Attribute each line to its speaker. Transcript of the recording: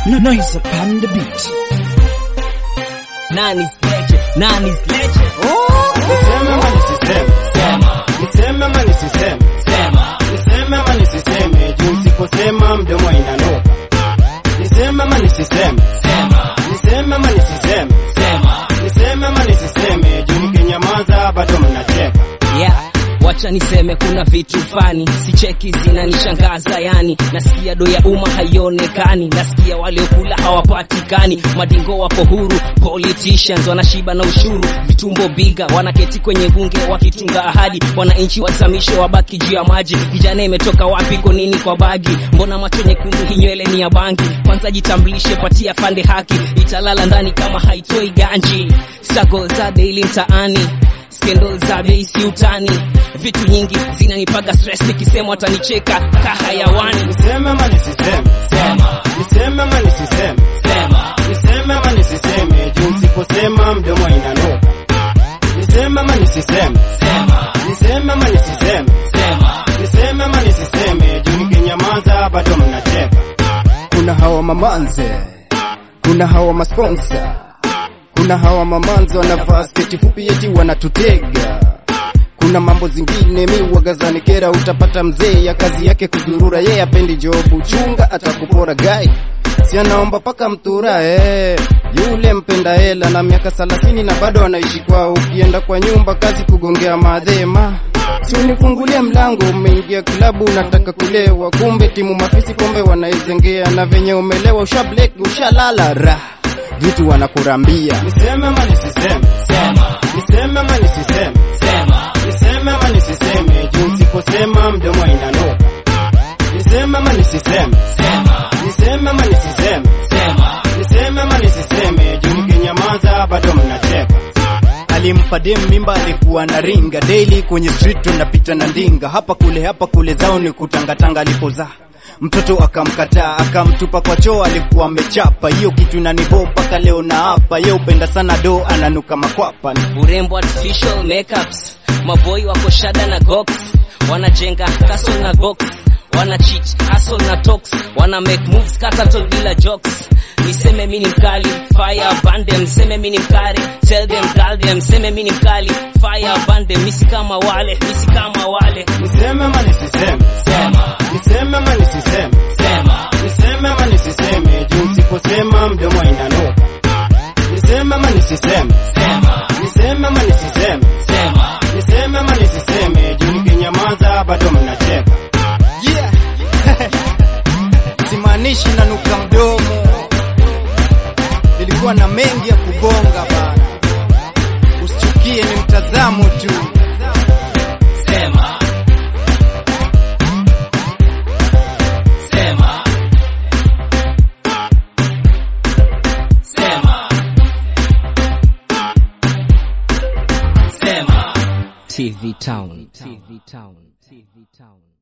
Speaker 1: Noise upon the beat.
Speaker 2: Nani's legend, Nani's legend.
Speaker 3: Niseme ama nisiseme?
Speaker 2: Sema,
Speaker 3: Niseme ama nisiseme?
Speaker 2: sema,
Speaker 3: Niseme ama nisiseme? Juu usiposema mdomo inanuka. Niseme ama nisiseme?
Speaker 2: sema,
Speaker 3: Niseme ama nisiseme?
Speaker 2: sema.
Speaker 3: Niseme ama nisiseme? Juu nikinyamaza bado mnacheka.
Speaker 2: Yeah. Wacha niseme kuna vitu fani sicheki zinanishangaza yani, nasikia do ya umma haionekani, nasikia waliokula hawapatikani, madingo wapo huru, politicians wanashiba na ushuru, vitumbo biga wanaketi kwenye bunge wakitunga ahadi, wananchi wasamishe wabaki juu ya maji. Vijana imetoka wapi? Kwa nini kwa bagi? Mbona macho nyekundu, hii nywele ni ya bangi? Kwanza jitambulishe, patia fande haki, italala ndani kama haitoi ganji. Struggle za daily mtaani skendo za bei si utani, vitu nyingi zinanipaga stress, nikisema watanicheka kahayawani.
Speaker 3: Niseme ama nisiseme?
Speaker 2: Sema,
Speaker 3: Niseme ama nisiseme?
Speaker 2: sema,
Speaker 3: Niseme ama nisiseme? Juu usiposema mdomo inanuka. Niseme ama nisiseme?
Speaker 2: sema,
Speaker 3: Niseme ama nisiseme?
Speaker 2: sema,
Speaker 3: Niseme ama nisiseme? Juu nikinyamaza bado mnacheka. Kuna hawa mamanze, kuna hawa masponsa, kuna hawa mamanze wanavaa sketi fupi eti wanatutega. Kuna mambo zingine mi wagazani kera, utapata mzee ya kazi yake kuzurura, yeye apendi jobu, chunga atakupora gai si anaomba paka mtura eh. Yule mpenda hela na miaka thelathini na bado anaishi kwao, ukienda kwa nyumba kazi kugongea madhema Si unifungulie mlango, umeingia klabu unataka kulewa, kumbe timu mafisi pombe wanaizengea, na venye umelewa usha black ushalala ra vitu wanakurambia. Niseme ama nisiseme?
Speaker 2: sema,
Speaker 3: Niseme ama nisiseme?
Speaker 2: sema,
Speaker 3: Niseme ama nisiseme? Juu usiposema mdomo inanuka. Niseme ama nisiseme?
Speaker 2: sema,
Speaker 3: Niseme ama nisiseme?
Speaker 2: sema,
Speaker 3: Niseme ama nisiseme? Juu nikinyamaza bado mnacheka. Alimpa dem mimba, alikuwa na ringa daily kwenye street, tunapita na ndinga hapa kule hapa kule, zao ni kutangatanga. Alipozaa mtoto akamkataa, akamtupa kwa choo, alikuwa amechapa hiyo kitu nanibo mpaka leo na hapa. Ye upenda sana do, ananuka makwapa
Speaker 2: urembo artificial makeups, maboi wako shada na gox, wanajenga castle na gox, wana cheat hustle na talks, wana make moves kataton bila jokes. Niseme mimi ni mkali, fire band them, niseme mimi ni mkali, tell them girl them, niseme mimi ni mkali, fire band them, misi kama wale, misi kama wale.
Speaker 3: Niseme ama nisiseme?
Speaker 2: Sema,
Speaker 3: Niseme ama nisiseme?
Speaker 2: sema,
Speaker 3: Niseme ama nisiseme? Juu usiposema mdomo inanuka. Niseme ama nisiseme?
Speaker 2: sema,
Speaker 3: Niseme ama nisiseme?
Speaker 2: sema,
Speaker 3: Niseme ama nisiseme? Juu nikinyamaza bado mnacheka. Yeah. Simaanishi nanuka mdomo, nilikuwa na mengi ya kugonga bana. Usichukie, ni mtazamo tu.
Speaker 2: sema, sema, sema, sema. TV Town, TV Town, TV Town.